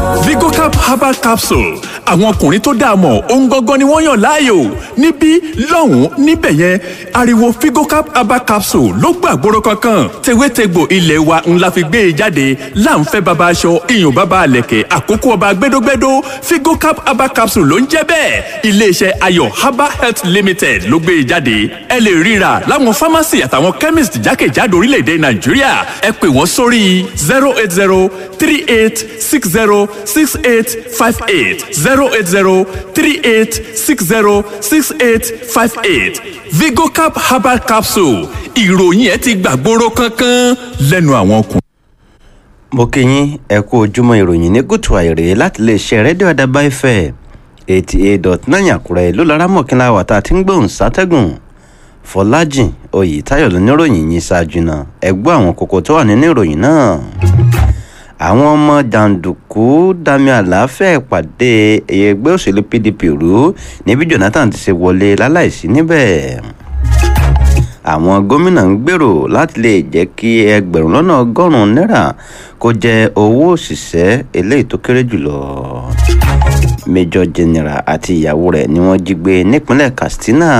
vigocap herbal capsule àwọn ọkùnrin tó dáa mọ̀ ohun gangan ni wọ́n yàn láàyò níbí lọ́hùn-ún níbẹ̀ yẹn ariwo vigocap herbal capsule ló gbàgbóró kankan tewétegbò ilé wa ńlá fi gbé e jáde láǹfẹ́ baba aṣọ iyùn baba àlẹ̀kẹ̀ àkókò ọba gbẹdógbẹdó vigocap herbal capsule ló ń jẹ́ bẹ́ẹ̀ iléeṣẹ́ ayọ̀ herbal health limited ló gbé e jáde ẹ lè ríra láwọn pharmacy àtàwọn chemist jákèjádò orílẹ̀-èdè nàìjíríà ẹ pè wọ́n sórí zero eight zero three eight six zero six eight five eight zero eight zero three eight six zero six eight five eight vigocap herbal capsule ìròyìn ẹ ti gbàgbóró kankan lẹ́nu àwọn ọkùnrin. mo kí yín ẹ kú ojúmọ́ ìròyìn ní gúútù àìrè láti lè ṣe rédíò àdàbà ìfẹ́ eighty eight dot nine àkúrẹ́ ló lọ́ra mọ̀kínlá wà tá a ti ń gbóhùn sátẹ́gùn fọlájìn oyètáyọ̀ lóníròyìn yìí ṣáájú náà ẹ gbọ́ àwọn kókó tó wà nínú ìròyìn náà àwọn ọmọ jàǹdùkú dami àlàáfíà ìpàdé ẹgbẹ́ òṣèlú pdp rú níbi jonathan ti ṣe wọlé láláìsí níbẹ̀ àwọn gómìnà ń gbèrò láti lè jẹ́ kí ẹgbẹ̀rún lọ́nà ọgọ́rùn-ún náírà kó jẹ́ owó òṣìṣẹ́ eléyìí tó kéré jùlọ major general àti ìyàwó rẹ̀ ni wọ́n jí gbé nípínlẹ̀ katsina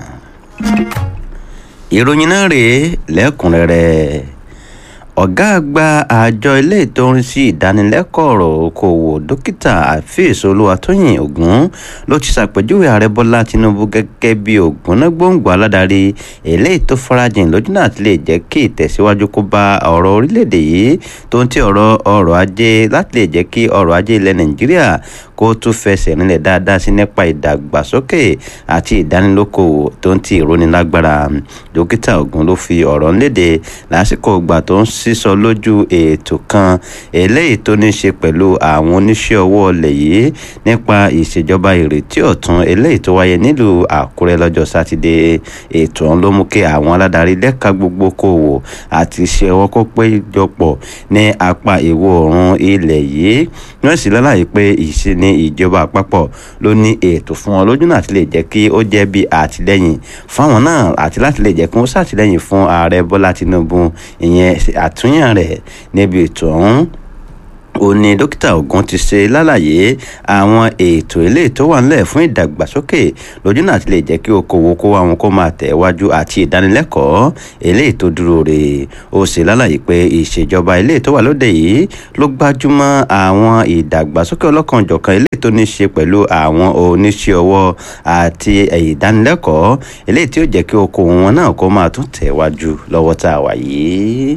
ìròyìn náà rèé lẹ́kùnrẹ́rẹ́ ọ̀gá àgbà àjọ ilé ìtọ́rin sí ìdánilẹ́kọ̀ọ́ ọ̀rọ̀ okòwò dókítà àfíìs olúwatóyìn ògún ló ti ṣàpèjúwe ààrẹ bọ́lá tinubu gẹ́gẹ́ bí ògúnnágbòǹgbò aládarí eléyìí tó farajìn lójúnà àti lè jẹ́ kí ìtẹ̀síwájú kó bá ọ̀rọ̀ orílẹ̀-èdè yìí tó ń tí ọ̀rọ̀ ọrọ̀ ajé láti lè jẹ́ kí ọrọ̀ ajé ilẹ̀ nàìjíríà kó tún fẹsẹ̀ nílẹ̀ dáadáa sí nípa ìdàgbàsókè àti ìdánilókòwò tó ń ti ìrónilágbára dókítà ògún ló fi ọ̀rọ̀ léde lásìkò ìgbà tó ń sísọ lójú ètò kan eléyìí tó ní ṣe pẹ̀lú àwọn oníṣẹ́ ọwọ́ ọlẹ̀ yìí nípa ìṣèjọba ìrètí ọ̀tun eléyìí tó wáyé nílùú àkúrẹ́ lọ́jọ́ sátidé ètò ọ̀hún ló mú kí àwọn aládarí lẹ́ka gbogbo kòwò àti iṣẹ́ ọwọ́ kó péjọpọ̀ ní apá ìwọ̀ oòrùn ilẹ̀ yìí wọ́n sì lálàyé pé ìṣe ní ìjọba àpapọ̀ ló ní ètò fún wọn lójú náà àti lè jẹ́ kí ó jẹ́ bí àtìlẹ́yìn fáwọn náà àti láti lè jẹ́ kí wọ́n ṣàtìlẹ́yìn fún ààrẹ bọ́lá tinubu ìyẹn àtúnyàn rẹ̀ níbi ètò ọ̀hún ó ní dókítà ogun ti ṣe lálàyé àwọn ètò ilé tó wà nílẹ̀ fún ìdàgbàsókè lójú náà ti lè jẹ́ kí okòwò kó àwọn kó máa tẹ̀ wájú àti ìdánilẹ́kọ̀ọ́ eléyìí tó dúró rè ó ṣe lálàyé pé ìṣèjọba ilé tó wà lóde yìí ló gbájúmọ́ àwọn ìdàgbàsókè ọlọ́kanòjọ̀kan eléyìí tó ní ṣe pẹ̀lú àwọn oníṣẹ́ ọwọ́ àti ìdánilẹ́kọ̀ọ́ eléyìí tí ó jẹ́ kí okòwò wọn náà kó máa tún tẹ̀ wájú lọ́wọ́ tá a wà yìí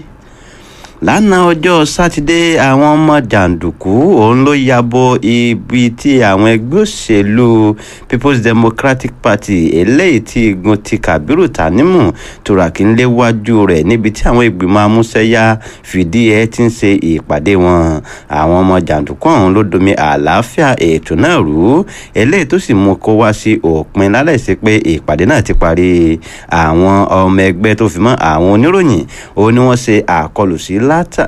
lánàá ọjọ́ sátidé àwọn ọmọ jàǹdùkú òun ló yabo ibi tí àwọn ẹgbẹ́ òṣèlú people's democratic party eléyìí tí igun ti kabiru tanimu turaki ń léwájú rẹ̀ níbi tí àwọn ìgbìmọ̀ amúṣẹ́yá fìdí ẹ̀ ti ń ṣe ìpàdé wọn àwọn ọmọ jàǹdùkú ọ̀hún ló domi àlàáfíà ètò náà rú eléyìí tó sì mú kó wá sí òpin láláìsí pé ìpàdé náà ti parí àwọn ọmọ ẹgbẹ́ tó fi mọ́ àwọn oníròyìn òun ni wọ́n ṣe àkọlù sí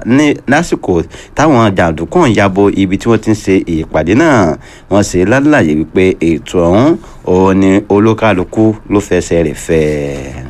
lásìkò táwọn jàǹdùkú ń yabo ibi tí wọ́n ti ń ṣe ìpàdé náà wọ́n ṣe lálàyé wípé ètò ọ̀hún òun ni olúkálukú ló fẹsẹ̀ rẹ̀ fẹ́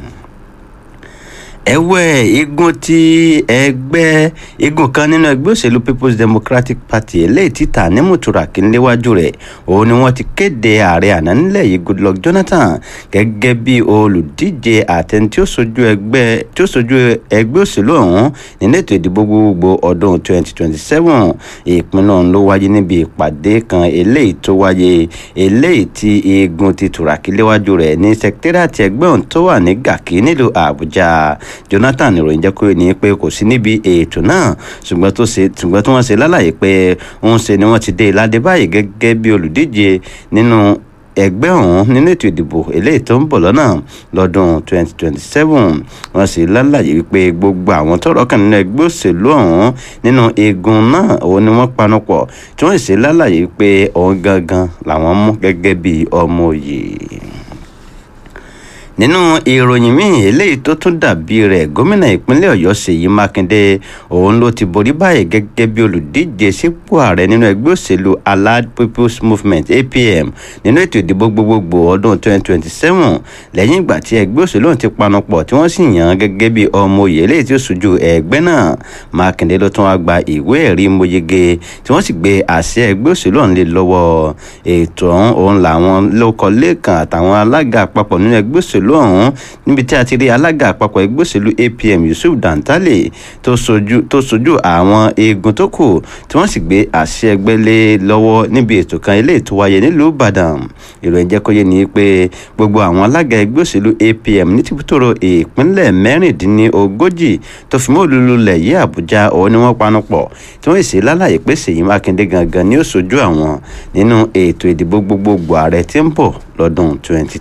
ẹ̀wẹ̀ igun ti ẹgbẹ́ igun kan nínú ẹgbẹ́ òṣèlú people's democratic party eléyìí tí Tanimu Turaki níléwájú rẹ̀ òun ni wọ́n ti kéde ààrẹ àná nílẹ̀ yìí Goodluck Jonathan gẹ́gẹ́ bí olùdíje àtẹni tí ó sojú ẹgbẹ́ tí ó sojú ẹgbẹ́ òṣèlú ọ̀hún nínú ètò ìdìbò gbogbo ọdún 2027 ìpinnu ọ̀hún ló wáyé níbi ìpàdé kan eléyìí tó wáyé eléyìí tí igun ti Turaki léwájú rẹ̀ ní sẹkítẹ́rìàtì ẹgbẹ́ ọ̀hún tó wà ní Gàkí nílùú Àbújá Jonathan ìròyìn jẹ́ kó ní pé kò sí níbi ètò náà ṣùgbọ́n tó ṣe ṣùgbọ́n tí wọ́n ṣe lálàyé pé ń ṣe ni wọ́n ti dé ládé báyìí gẹ́gẹ́ bí olùdíje nínú ẹgbẹ́ ọ̀hún nínú ètò ìdìbò eléyìí tó ń bọ̀ lọ́nà lọ́dún 2027 wọ́n sì lálàyé wípé gbogbo àwọn tọ́rọ̀ kàn nínú ẹgbẹ́ òṣèlú ọ̀hún nínú igun náà òun ni wọ́n panupọ̀ tí wọ́n sì lálàyé wípé òun gangan làwọn mú gẹ́gẹ́ bí ọmọ òye nínú ìròyìn míì eléyìí tó tún dàbí rẹ̀ gómìnà ìpínlẹ̀ ọ̀yọ́ ṣèyí mákindé òun ló ti borí báyìí gẹ́gẹ́ bí olùdíje sípò ààrẹ nínú ẹgbẹ́ òṣèlú allied people's movement apm nínú ètò ìdìbò gbogbogbò ọdún 2027 lẹ́yìn ìgbà tí ẹgbẹ́ òṣèlú ọ̀hún ti panupọ̀ tí wọ́n sì yàn án gẹ́gẹ́ bí ọmọ òye eléyìí tí ó ṣojú ẹgbẹ́ náà mákindé ló tún wá gba ìwé ẹ̀rí mojege tí wọ́n sì gbé àṣẹ ẹgbẹ́ òṣèlú ọ̀hún lé lọ́wọ́ ètò ọ̀hún òun làwọn lóko lẹ́ẹ̀kan àtàwọn alága àpapọ̀ nínú ẹgbẹ́ òṣèlú ọ̀hún níbi tí a ti rí alága àpapọ̀ ẹgbẹ́ òṣèlú apm yusuf dantale tó sojú tó sojú àwọn eegun tó kù tí wọ́n sì gbé àṣẹ ẹgbẹ́ lé lọ́wọ́ níbi ètò kan eléyìí tó wáyé nílùú ìbàdàn ìròyìn jẹ́ kó yé ni pé gbogbo àwọn alága ẹgbẹ́ òṣèlú apm ní tìbútòrò ìpínlẹ̀ mẹ́rìndínlógójì tó fi mọ́ olúlulẹ̀ yí àbújá òun ni wọ́n panupọ̀ tí wọ́n sì lálàyé pé ṣèyí mákindé gangan ni ó sojú àwọn nínú ètò ìdìbò gbogbogbò ààrẹ tí ń bọ̀ lọ́dún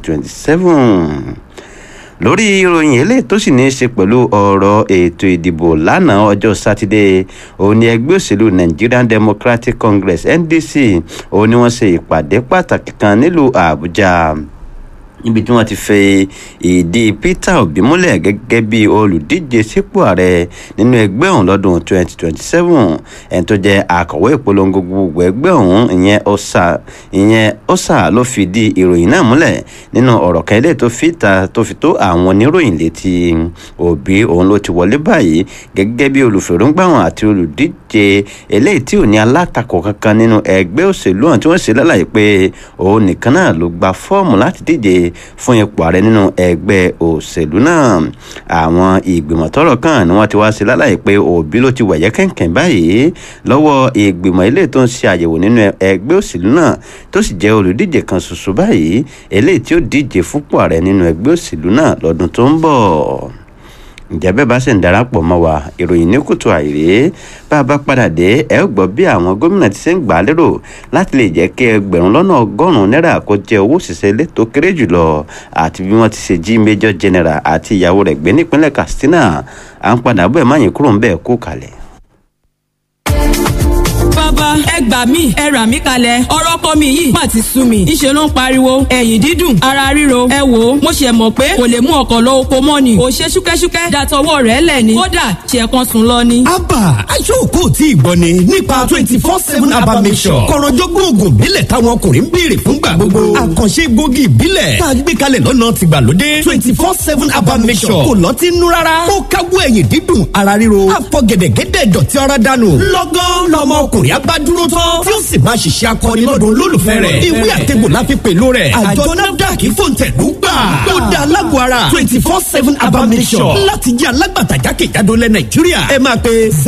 2027 lórí ìròyìn eléyìí tó sì ní í ṣe pẹ̀lú ọ̀rọ̀ ètò ìdìbò lánàá ọjọ́ sátidé òun ni ẹgbẹ́ òṣèlú nigerian democratic congress ndc òun ni wọ́n ṣe ìpàdé pàtàkì kan nílùú àbújá níbi tí wọ́n ti fẹ́ ìdí peter obi múlẹ̀ gẹ́gẹ́ bí olùdíje sípò ààrẹ nínú ẹgbẹ́ ọ̀hún lọ́dún 2027 ẹni tó jẹ́ akọ̀wé ìpolongo gbogbo ẹgbẹ́ ọ̀hún ìyẹn ọ̀sà ìyẹn ọ̀sà ló fìdí ìròyìn náà múlẹ̀ nínú ọ̀rọ̀ kan ilé tó fi ta tó fi tó àwọn oníròyìn létí òbí òun ló ti wọlé báyìí gẹ́gẹ́ bí olùfèrúngbàwọ̀n àti olùdíje eléyìí tí ò ní alátakò kankan nínú ẹgbẹ́ òṣèlú ọ̀hún tí wọ́n ṣe lálàyé pé òun nìkan náà ló gba fọ́ọ̀mù láti díje fún ipò ààrẹ nínú ẹgbẹ́ òṣèlú náà àwọn ìgbìmọ̀ tọ́rọ̀ kàn ni wọ́n ti wá sí lálàyé pé òbí ló ti wẹ̀yẹ́ kẹ̀kẹ́ báyìí lọ́wọ́ ìgbìmọ̀ ilé tó ń ṣe àyẹ̀wò nínú ẹgbẹ́ òṣèlú náà tó sì jẹ́ olùdíje kan ṣoṣo báyìí eléyìí tí ó díje fúnpò ààrẹ nínú ẹgbẹ́ òṣèlú náà lọ́dún tó ń bọ̀ ǹjẹ́ bẹ́ẹ̀ bá sì ń darapọ̀ mọ́ wa ìròyìn ní kùtù àìrè bá a bá padà dé ẹ ó gbọ́ bí àwọn gómìnà ti ṣe ń gbà á lérò láti lè jẹ́ kí ẹgbẹ̀rún lọ́nà ọgọ́rùn-ún náírà kó jẹ́ owó òṣìṣẹ́ ilé tó kéré jùlọ àti bí wọ́n ti ṣe jí major general àti ìyàwó rẹ̀ gbé nípínlẹ̀ katsina à ń padà bọ̀ ẹ̀ má yín kúrò ń bẹ́ẹ̀ kó kalẹ̀ bàbá ẹ gbà mí ẹ rà mí kalẹ̀ ọ̀rọ̀ ọkọ mi yìí má ti sú mi ìṣe ló ń pariwo ẹ̀yìn dídùn ara ríro ẹ wò ó mo ṣe mọ̀ pé kò lè mú ọkọ̀ lọ oko mọ́ ni ò ṣe ṣúkẹ́ṣúkẹ́ dàtọwọ́ rẹ̀ lẹ̀ ni kódà ṣe kan sùn lọ ni. abba aṣọ́kò tí ìgbọ́ ni nípa twenty four seven abba mission kọ̀rọ̀jọ́gbọ́n oògùn ìbílẹ̀ táwọn ọkùnrin ń béèrè fúngbà gbogbo àkànṣe egbògi ìbílẹ̀ tá a gbé kalẹ̀ lọ́nà tìgbàlódé twenty four seven abba mission kò lọ́tí nú rárá ó káwọ́ ẹ̀yìn dídùn ara ríro àfọ̀gẹ̀dẹ̀gẹ̀dẹ̀ dọ̀tí ara dànù lọ́gán lọ́mọ ọkùnrin abá dúró tán tí ó sì máa ṣiṣẹ́ akọni lọ́dún olólùfẹ́ rẹ̀ ìwé àtẹ̀gbò la fi pèlò rẹ̀ àjọ nafdac fòǹtẹ̀lú gbà ó dá alágbó ara twenty four seven abamisọ̀ láti jẹ́ alágbàtà jákèjádò lẹ́ nàìjíríà ẹ máa pe